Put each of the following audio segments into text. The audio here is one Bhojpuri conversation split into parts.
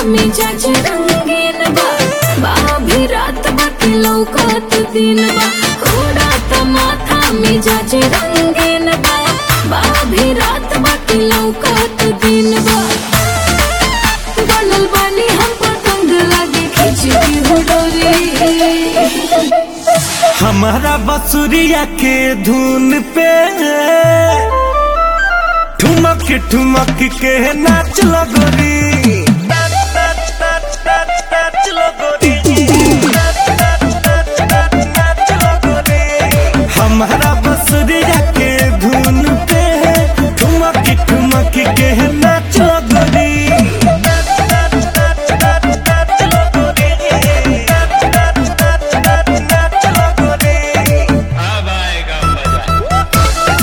मिजाज रंगीन बा बाभी रात बाकी लौकत दिन बा उड़ात माथा मिजाज रंगीन बा बाभी रात बाकी लौकत दिन बा बनल बानी हम पतंग लागे खिचड़ी हो डोरी हमारा बसुरिया के धुन पे ठुमक ठुमक के नाच लगोरी हमारा बसुरिया के धुन पे ठुमक ठुमक के नाच लगोरी अब आएगा मजा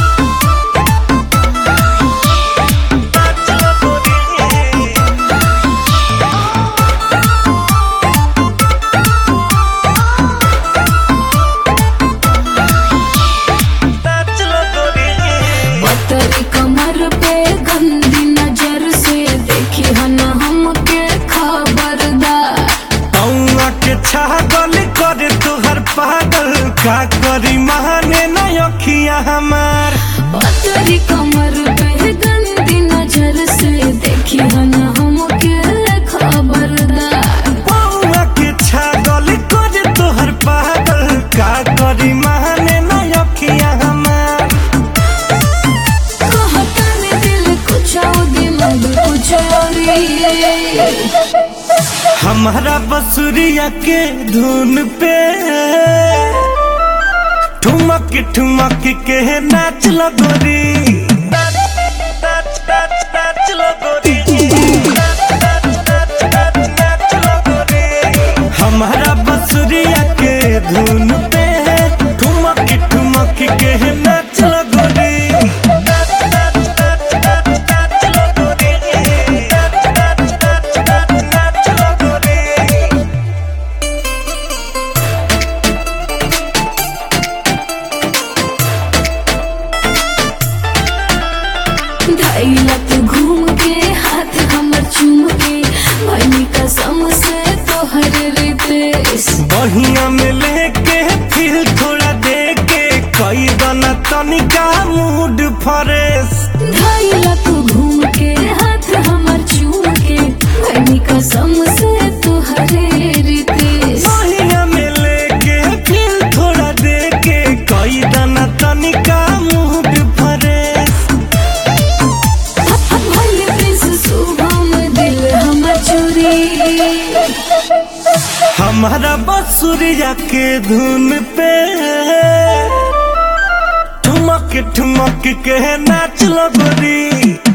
पतरी कमर पे गंदी नजर से देखी हन हमके खबरदार पौआ के छागल करे तोहर पागल का करी महाने न अखिया हमार पतरी कमर पे गंदी नजर से देखी हन हमके खबरदार पौआ के छागल करे तोहर पागल का करी महाने न अखिया हमार कहता में दिल कुछ और दिमाग कुछ और ही। हमारा बसुरिया के धुन पे ठुमक ठुमक के नाच लगोरी हमारा बसुरिया के धुन पे ठुमक ठुमक के नाच लगोरी धैला तू घूम के हाथ हमर चूम के भनी कसम से तोहर रितेश बहिया में लेके फिर थोड़ा दे के कई दना तनिका मूड फ्रेश धैला तू घूम के हाथ हमर चूम के भनी कसम से तोहर रितेश बहिया में लेके फिर थोड़ा दे के कई दना तनिका मूड फ्रेश भले प्रिंस शुभम दिल हमर चोरी हमारा बसुरिया के धुन पे ठुमक ठुमक के नाच लगोरी